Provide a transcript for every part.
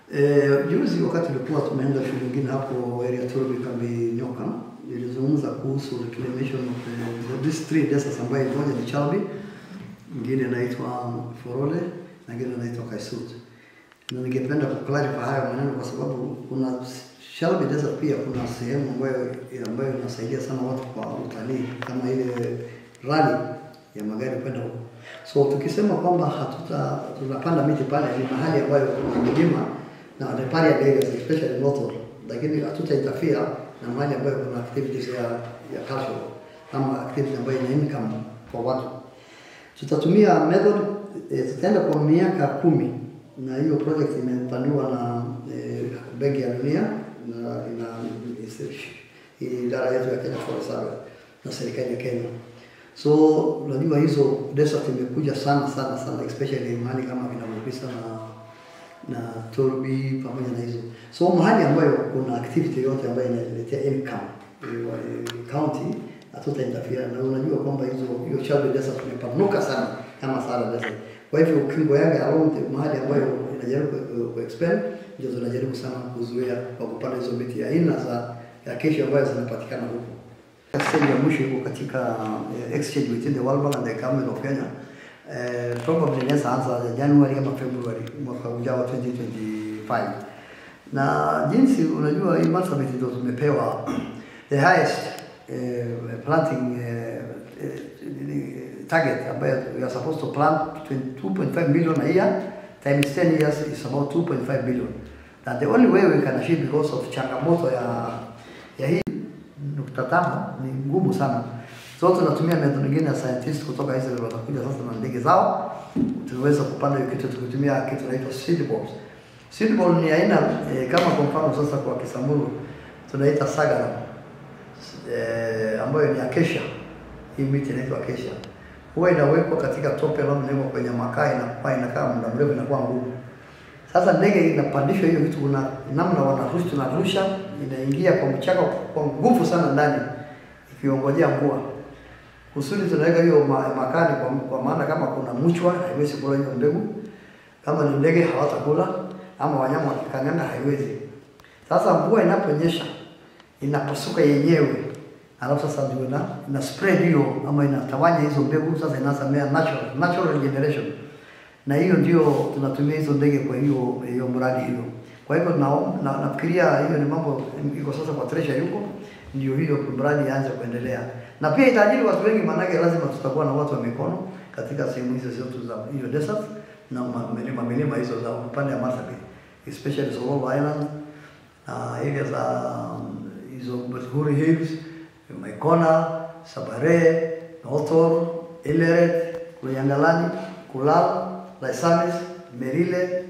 Eh, juzi wakati tulikuwa tumeenda shule nyingine hapo area Turbi kambi Nyoka, ilizungumza kuhusu reclamation of the, these three deserts ambayo moja ni Chalbi, nyingine inaitwa Forole na nyingine inaitwa Kaisut. Na ningependa kuclarify hayo maneno kwa sababu kuna Chalbi Desert pia kuna sehemu ambayo ambayo inasaidia sana watu kwa utalii kama ile rally ya magari kwenda huko. So tukisema kwamba hatuta tunapanda miti pale, ni mahali ambayo kuna milima na riparian areas especially northern, lakini hatuta interfere na mahali ambayo kuna activities ya ya cultural ama activity ambayo ina income kwa watu. Tutatumia method eh, tutaenda kwa miaka kumi na hiyo project imepanuliwa na eh, Benki ya Dunia na ina idara yetu ya Kenya Forest Service na serikali ya Kenya. So unajua hizo desert imekuja sana sana sana especially mahali kama kina Mupisa na na Turbi pamoja na hizo. So mahali ambayo kuna activity yote ambayo inaletea income eh, county hatuta interfere na unajua kwamba hizo hiyo Chalbi Desert imepanuka sana kama Sahara Desert. Kwa hivyo ukingo yake along the mahali ambayo inajaribu ku- ku expand ndio tunajaribu sana kuzuia kwa kupanda hizo miti ya aina za ya kesho ambayo zinapatikana huko. Stage ya mwisho iko katika eh, exchange between the World Bank and the government of Kenya. Eh, probably inaweza anza January ama February mwaka ujao 2025. Na jinsi unajua hii Marsabit ndio tumepewa the highest eh, planting eh, eh, target ambayo we are supposed to plant 2.5 million a year times 10 years is about 2.5 billion. And the only way we can achieve because of changamoto ya ya hii nukta tano ni ngumu sana. So tunatumia method nyingine ya scientist kutoka Israel watakuja sasa na ndege zao, tuweza kupanda hiyo kitu tukitumia kitu inaitwa seed balls. Seed ball ni aina eh, kama kwa mfano sasa kwa Kisamburu tunaita sagara eh, ambayo ni acacia. Hii miti inaitwa acacia. Huwa inawekwa katika tope labda inawekwa kwenye makaa inakuwa inakaa muda mrefu inakuwa ngumu. Sasa ndege inapandishwa hiyo vitu, kuna namna wanarusha, tunarusha inaingia kwa mchanga kwa nguvu sana ndani, ikiongojea mvua. Kusudi tunaweka hiyo ma, makani kwa, kwa maana kama kuna mchwa haiwezi kula hiyo mbegu, kama ni ndege hawatakula, ama wanyama wakikangana haiwezi. Sasa mvua inaponyesha inapasuka yenyewe, alafu sasa ndio ina, ina spread hiyo ama inatawanya hizo mbegu, sasa inaanza mea natural, natural regeneration na hiyo ndio tunatumia hizo ndege kwa hiyo hiyo mradi hiyo. Kwa hivyo na, na, nafikiria hiyo ni mambo iko sasa kwa Treasure yuko ndio hiyo mradi ianze kuendelea, na pia itaajiri watu wengi, maanake lazima tutakuwa na watu wa mikono katika sehemu hizo zote za hiyo desert na ma- milima milima hizo za upande wa Marsabit especially Sololo Island na area za um, hizo Bashuri Hills, Maikona, Sabare, Notor, Ileret, Kuyangalani, Kulal, Laisamis, Merile,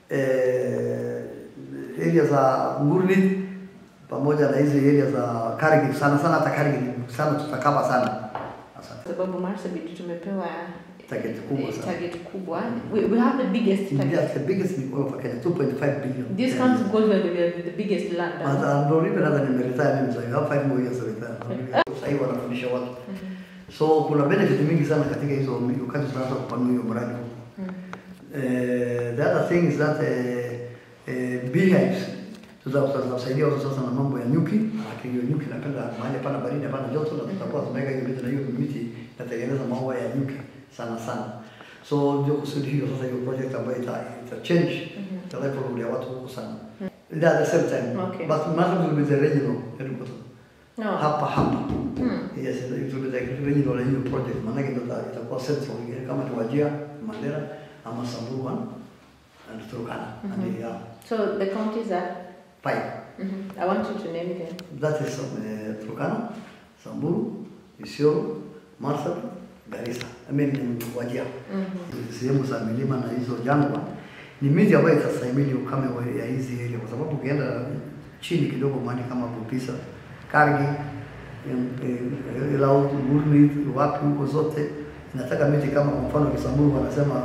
eh, area za Ngurli pamoja na hizi area za Kargil sana sana, hata Kargil sana tutakapa sana. Asante. sababu Marsabit tumepewa Target kubwa eh, sana. target kubwa. We, we have the biggest target. India, the biggest in all of Kenya, 2.5 billion. This counts goes where we are the biggest land. But I'm not even hata nimeretire mimi sasa, I have five more years to retire. Sasa hivi wanafundisha watu. So kuna benefit mingi sana katika hizo wakati tunaanza kupanua hiyo mradi huu. Eh, the other thing is that eh, eh, beehives tuta- tutasaidia watu sasa na mambo ya nyuki, lakini hiyo nyuki napenda mahali pana baridi hapana joto, na tutakuwa tunaweka hiyo miti na hiyo miti inatengeneza maua ya nyuki sana sana. So ndio kusudi hiyo sasa hiyo project ambayo ita, ita change the level ya watu huko sana. Yeah, at the same time. Okay. But Marsabit will be the regional headquarters. No. Hapa hapa. Hmm. Yes, it will be the regional hiyo project. Maanake ndio ita- itakuwa central kama ni Wajir, Mandera ama Samburu one and Turkana. And Mhm. yeah, So the counties are. five. Mhm. I want you to name them. That is uh, Turkana, Samburu, Isiolo, Marsabit, Garissa. I mean in Wajir. Mhm. Sehemu za milima na hizo jangwa ni miti ambayo itastahimili ukame wa ya hizi area, kwa sababu ukienda chini kidogo mahali kama Bupisa, Kargi, em, eh, Elaut, Gurmit, wapi huko zote inataka miti kama kwa mfano Kisamburu wanasema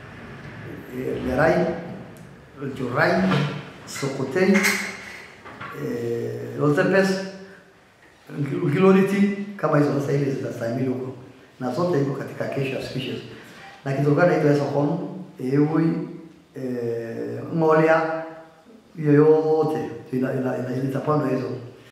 eh, Lerai, Jorai, Sokotei, eh, Lotepes, Giloniti kama hizo sasa ile zitastahimili huko na zote iko katika acacia species na kitokana hiyo hizo hono ewe eh, ngolia hiyo yote ina, ina, ina, itapandwa hizo